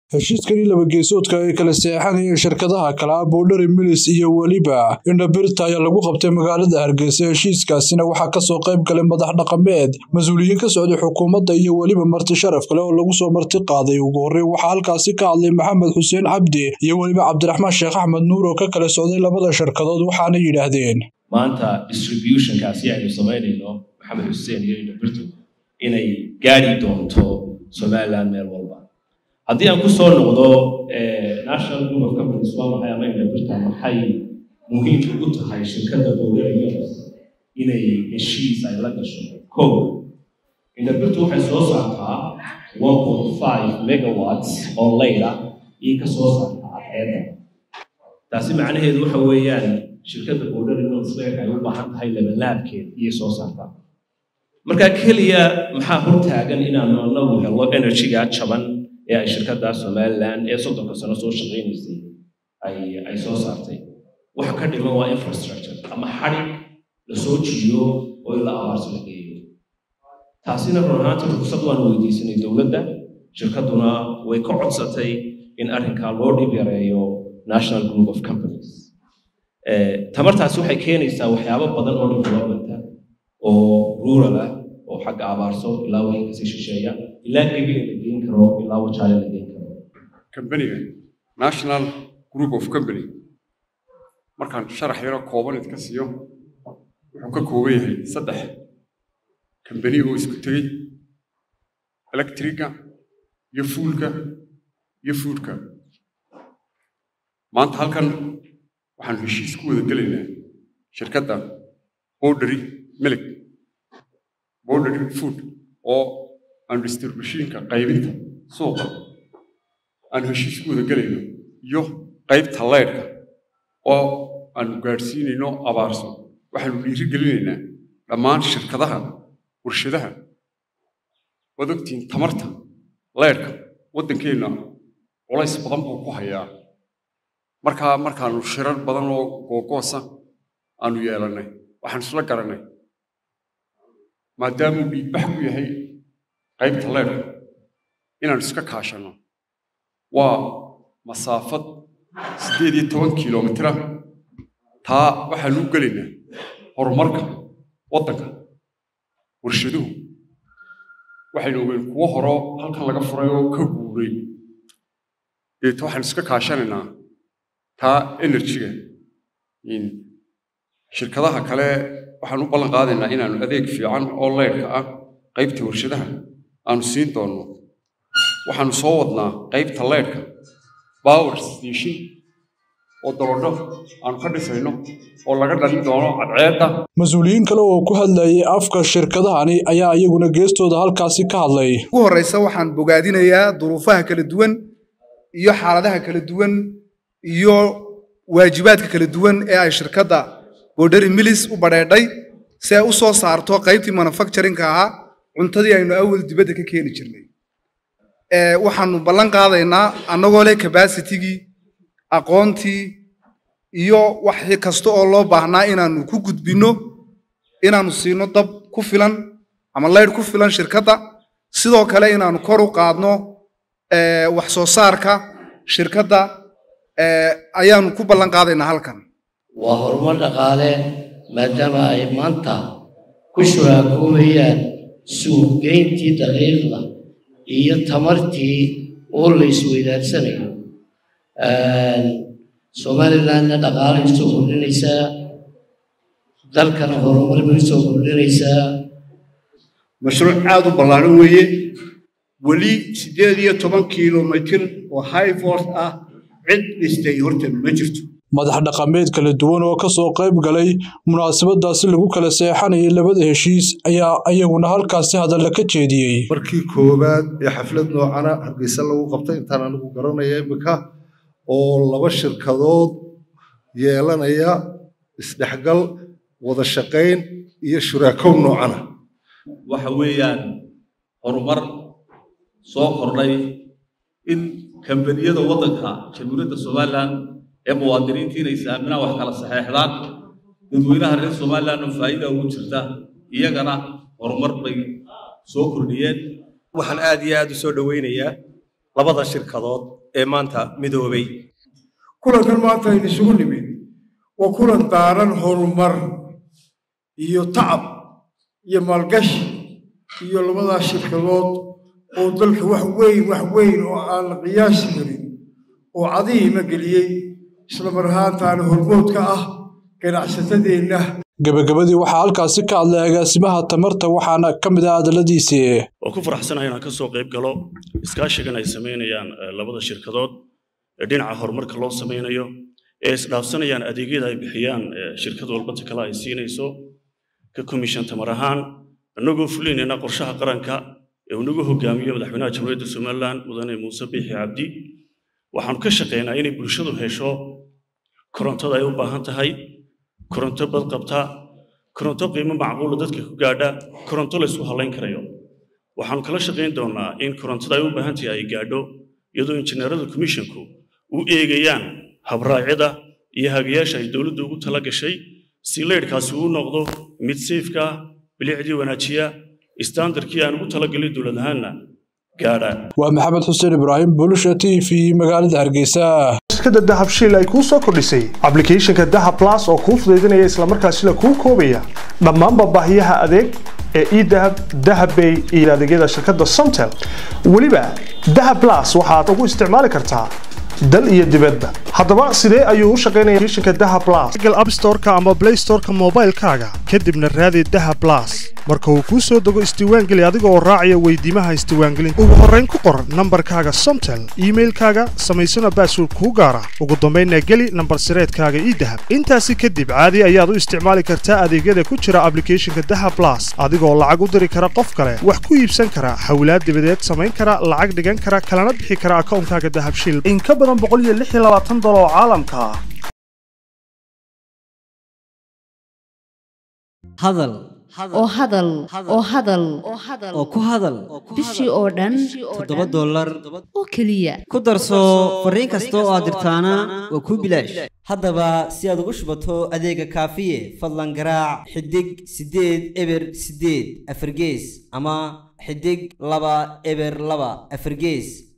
heshiiskani labageesoodka ay kala seexanayeen shirkadaha kala boodhari milis iyo weliba indhabirta ayaa lagu qabtay magaalada hargeysa heshiiskaasina waxaa kasoo qayb galay madax dhaqameed mas-uuliyiin ka socday xukuumadda iyo weliba marti sharaf kale oo lagu soo marti qaaday ugu horreyn waxaa halkaasi ka hadlay maxamed xuseen cabdi iyo weliba cabdiraxmaan sheekh axmed nuur oo ka kala socday labada shirkadood waxaana yidhaahdeen maanta distributionkaasi aynu samaynayno maxamed xuseen iyo indhabirtu inay gaari doonto somaliland meel walba haddii aan ku soo noqdo national group of companies waa maxay ama indhabirta maxay muhiim ugu tahay shirkadda bowlarios inay heshiis ay la gasho ko indhabirtu waxay soo saartaa one point five megawatts oo layla iyo ka soo saartaa cadceedda taasi macnaheedu waxa weeyaan shirkadda bowlarios leerka ay u baahan tahay labalaabkeed iyo soo saartaa marka keliya maxaa hortaagan inaanu anagu helo energyga jaban ee ay shirkadda somaliland ee soddonka sano soo shaqaynaysay ay ay soo saartay waxa ka dhiman waa infrastructure ama xadhig la soo jiiyo oo ila abaarso la geeyo taasina run ahaanta rugsad waanu weydiisanay dowladda shirkadduna way ka codsatay in arrinkaa loo dhib yareeyo national group of companies tamartaasi waxay keenaysaa waxyaabo badan oo developmenta oo rural ah oo xagga abaarso ilaa wixii kasii shisheeya ilaa gebina la geen karo ilaa wajaale la geen karo kambaniga national group of company markaan sharax yaro kooban idka siiyo wuxuu ka kooban yahay saddex kambani oo isku tegey electriga iyo fuulka iyo foodka maanta halkan waxaan heshiis ku wada gelaynaa shirkadda bordery milig bordery food oo aan distributionka qaybinta suuqa aan heshiis ku wada gelayno iyo qaybta leydhka oo aanu gaadhsiinayno abaarso waxaanu dhiiri gelinaynaa dhammaan shirkadaha warshadaha waad ogtihiin tamarta leydhka waddankeenna culays badan buu ku hayaa markaa markaanu shirar badan oo googoosa aanu yeelannay waxaan isla garannay maadaamuu dhiigbax ku yahay qaybta leydhka inaanu iska kaashanno waa masaafad siddeed iyo toban kilomitira taa waxaanu u gelaynaa horumarka waddanka warshaduhu waxaynu ogeyn kuwo horo halkan laga furay oo ka guuray deeto waxaanu iska kaashanaynaa taa enerjiga shirkadaha kale waxaan u ballan qaadaynaa inaanu adeeg fiican oo leydhka ah qaybta warshadaha aanu siin doonno waxaanu soo wadnaa qaybta leydhka power station oo dabadho aanu ka dhisayno oo laga dhalin doono cadceedda mas-uuliyiin kale oo ku hadlayay afka shirkadahani ayaa iyaguna geestooda halkaasi ka hadlay ugu horreysa waxaan bogaadinayaa duruufaha kala duwan iyo xaaladaha kala duwan iyo waajibaadka kala duwan ee ay shirkadda borderi milis u badheedhay si ay u soo saarto qaybtii manufacturingka ahaa cuntadii aynu awal dibadda ka keeni jirnay waxaanu ballan qaadaynaa annagoo leh cabacitigii aqoontii iyo wax kasta oo loo baahnaa inaanu ku gudbinno inaanu siino dab ku filan ama leydh ku filan shirkadda sidoo kale inaanu kor u qaadno wax soo saarka shirkadda ayaanu ku ballan qaadaynaa halkan waa horumar dhaqaale maadaama ay maanta ku shuraakoobayaan suuqgeyntii daqiiqda iyo tamartii oo la isweydaarsanayo somalilandna dhaqaalay usoo kordhinaysaa dalkana horumar bay usoo kordhinaysaa mashruuc aad u ballaaran weeye weli siddeed iyo toban kilomitir oo highfort ah cid dhistay horta ma jirto madax dhaqameed kala duwan oo kasoo qayb galay munaasabadaasi lagu kala seexanayay labada heshiis ayaa iyaguna halkaasi hadalla ka jeediyey markii koowaad ee xaflad noocana hargeysa lagu qabtay intaan anigu garanaya imika oo laba shirkadood yeelanaya isdhexgal wada shaqayn iyo shuraakow noocana waxa weeyaan horumar soo kordhay in kambaniyada waddanka jamhuuriyadda somalilan ee muwaadiniinta inay saaminaan wax kala saxeexdaan dadweynaha reer somaliland oo faa'iida ugu jirta iyagana horumar bay soo kordhiyeen waxaan aad iyo aad u soo dhoweynayaa labada shirkadood ee maanta midoobay kulankan maanta aynu isugu nimid waa kulan daaran horumar iyo tacab iyo maalgashi iyo labadaas shirkadood oo dalka wax weyn wax weyn oo aan la qiyaasi karin oo cadihiima geliyey isla mar ahaantaana hormoodka ah ganacsatadeenna gebagabadii waxaa halkaasi ka hadlay agaasimaha tamarta waxaana ka mid ah hadalladiisii waa ku faraxsanahay inaan ka soo qayb galo iskaashigan ay samaynayaan labada shirkadood ee dhinaca horumarka loo samaynayo ee isdhaafsanayaan adeegyada ay bixiyaan shirkad walbata kale ay siinayso ka komishan tamar ahaan annagoo fulinayna qorshaha qaranka ee uu nagu hogaamiyo madaxweynaha jamhuuriyadda somalilan mudane muuse biixi cabdi waxaanu ka shaqaynaa inay bulshadu hesho korontada ay u baahan tahay koronto badqabta koronto qiimo macquula dadka ku gaadha koronto la ysku hallayn karayo waxaanu kala shaqayn doonaa in korontada ay u baahan tahay ay gaadho iyadoo injineerada komishinku u eegayaan habraacyada iyo hagayaasha ay dowladdu ugu tala gashay si leydhkaasi uu noqdo mid sayfka ah bilicdii wanaajiya istaandarkii aan ugu talagalay dowlad ahaanna gaadha waa maxamed xuseen ibraahim bulusha t v magaalada hargeysa shirkadda dahab shiil ay kuu soo kordhisay ablicathonka dahab plus oo kuu fudaydinaya islamarkaasina kuu koobaya dhammaanba baahiyaha adeeg ee edahab dahabbay iyo adeegyada shirkadda somtel weliba dahab plus waxaad ugu isticmaali kartaa dal iyo dibadba haddaba sidee ayuu u shaqaynaya applicationka dahab plus google app store-ka ama play store-ka moobaylkaaga kadibna raadi dahab plus marka uu kuu soo dego isdiiwaangeli adiga oo raacaya weydiimaha isdiiwaangelinta ugu horrayn ku qor nambarkaaga somtel iimailkaaga samaysana baasword kuu gaara ugu dambaynna geli nambar sireedkaaga idahab intaasi kadib caadi ayaad u isticmaali kartaa adeegyada ku jira ablicathonka dahab plus adigoo lacag u diri kara qof kale wax ku iibsan kara hawlaad dibadeed samayn kara lacag dhigan kara kalana bixi kara akoonkaaga dahab shil in ka badan dolar oo caalamka ah hadal oo hadal oo hadal oo ku hadal bishii oo dhan toddoba dollar oo keliya ku darso fariin kasta oo aad dirtaana waa kuu bilaash haddaba si aad ugu shubato adeega kaafiye fadlan garaac xidig siddeed eber siddeed afargees ama xidig laba eber laba afargees